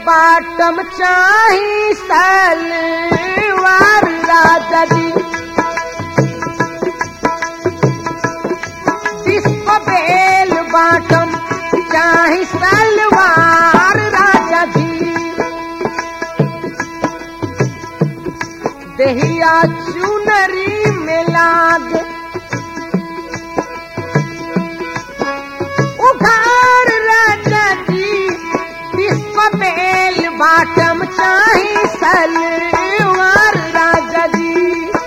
बाटम चाही सलवार राजा जी डिस्को बेल बाटम चाही सलवार राजा जी दहिया चुनरी में लाग उघार राजा जी डिस्को बेल बाटम चाही सलवार राजा जी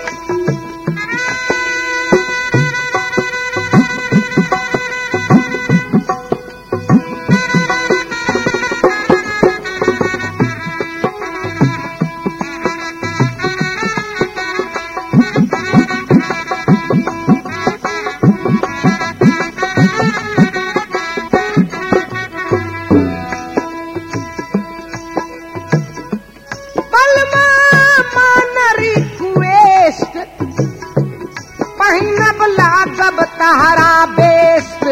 बलमा मान रिक्वेस्ट पहिनब लागब तहरा बेस्ट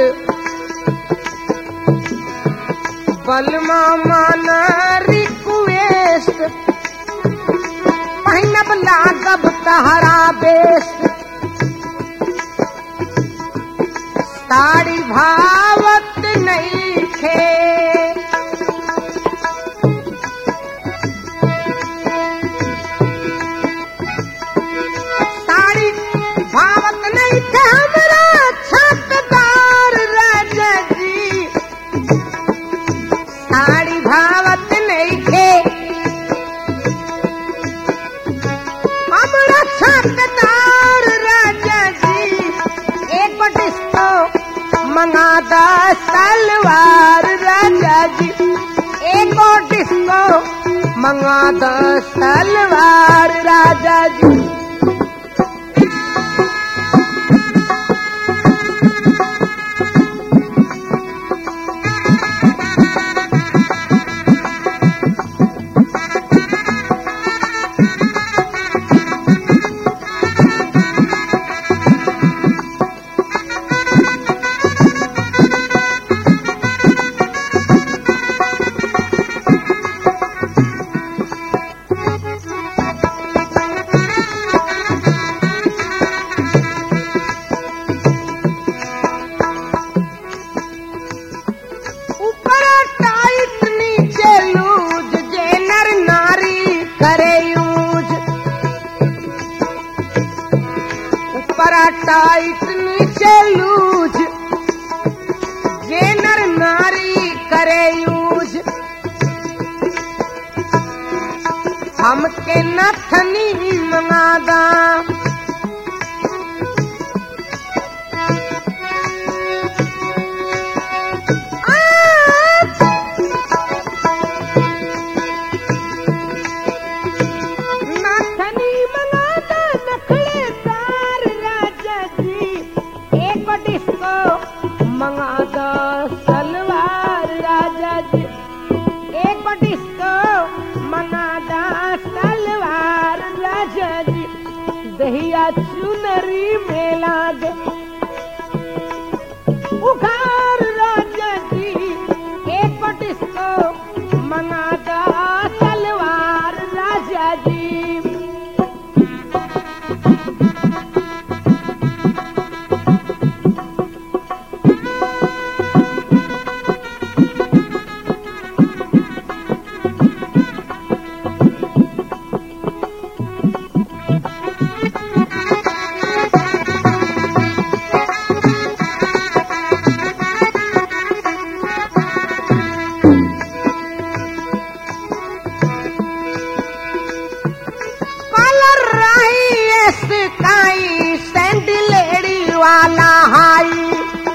बलमा मान रिक्वेस्ट पहिनब लागब तहरा बेस्ट साड़ी भावत नहीं खे साड़ी भावत नहीं थे हमरा छतदार राजा जी साड़ी भावत नहीं थे हमरा छतदार राजा जी एक डिस्को मंगादा सलवार राजा जी एक डिस्को मंगादा सलवार राजा जी ऊपर टाइट नीचे लूज जे नर नारी करे यूज ऊपर टाइट नीचे लूज जे नर नारी करे यूज हमके नथनी मंगादा नाथनी मंगादा नखड़े तार राजा जी एक डिस्को मंगादा सलवार राजा जी एक डिस्को मंगादा सलवार राजा जी दहिया चुनरी मेला दे उघार राजा जी एक डिस्को मंगादा सलवार राजा जी कलर रही स्काई सैंडलेड़ी वाला हाई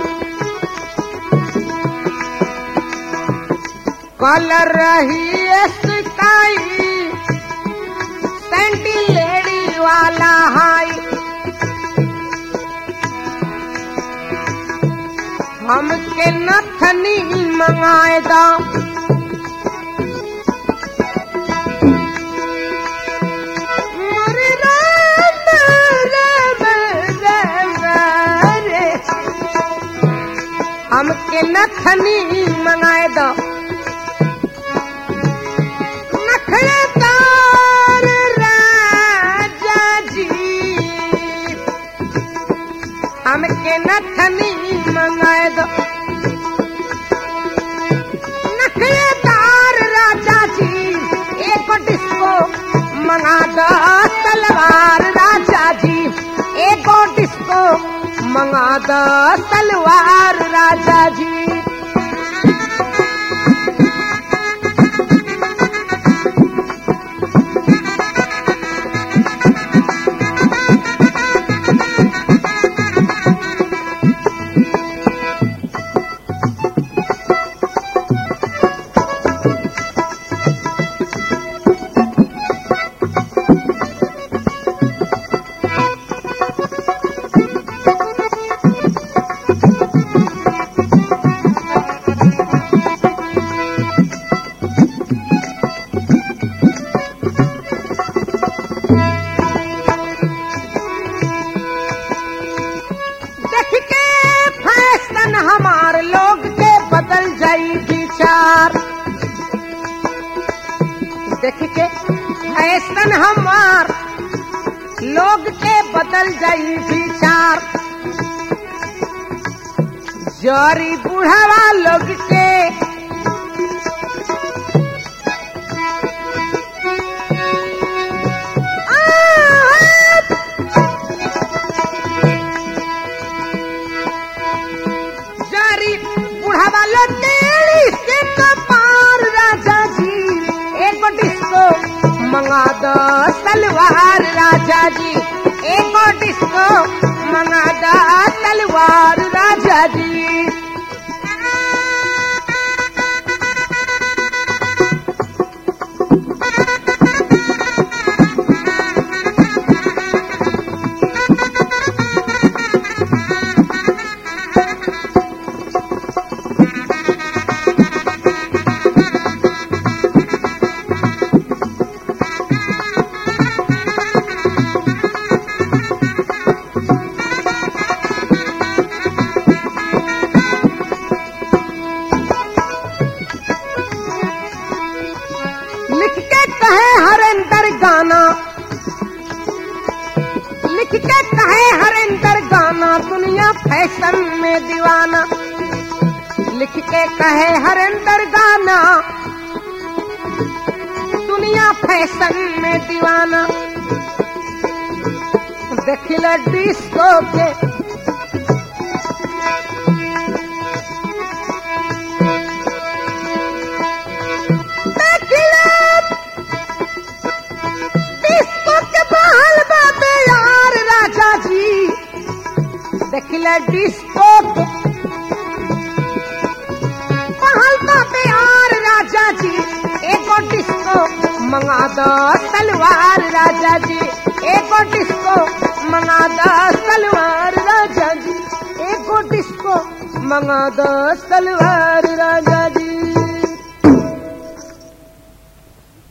कलर रही स्काई सैंडलेड़ी वाला हाई हमके नथनी मंगाए दा मोरे राम राम राम रे हमके नथनी मंगाए दो नथनी मंगाए दो नखरेदार राजा जी एक डिस्को मंगा दो तलवार राजा जी एक डिस्को मंगा दो तलवार राजा जी देख के फैशन हमार लोग के बदल जाई विचार देख के फैशन हमार लोग के बदल जाई विचार जरी बुढ़ावा लोग के आ, जारी बुढ़ावा लटेली से कपार राजा जी एक डिस्को मंगा दो तलवार राजा जी एक डिस्को मंगा दो तलवार राजा जी लिख के कहे हरेंद्र गाना लिख के कहे हरेंद्र गाना दुनिया फैशन में दीवाना लिख के कहे हरेंद्र गाना दुनिया फैशन में दीवाना देखिल डिस्को के डिस्को के बहल बाबे यार राजा जी देखिले डिस्को के बहल बाबे यार राजा जी एगो डिस्को मंगा दो तलवार राजा जी एगो डिस्को मंगा दो तलवार राजा जी एगो डिस्को मंगा दो तलवार राजा जी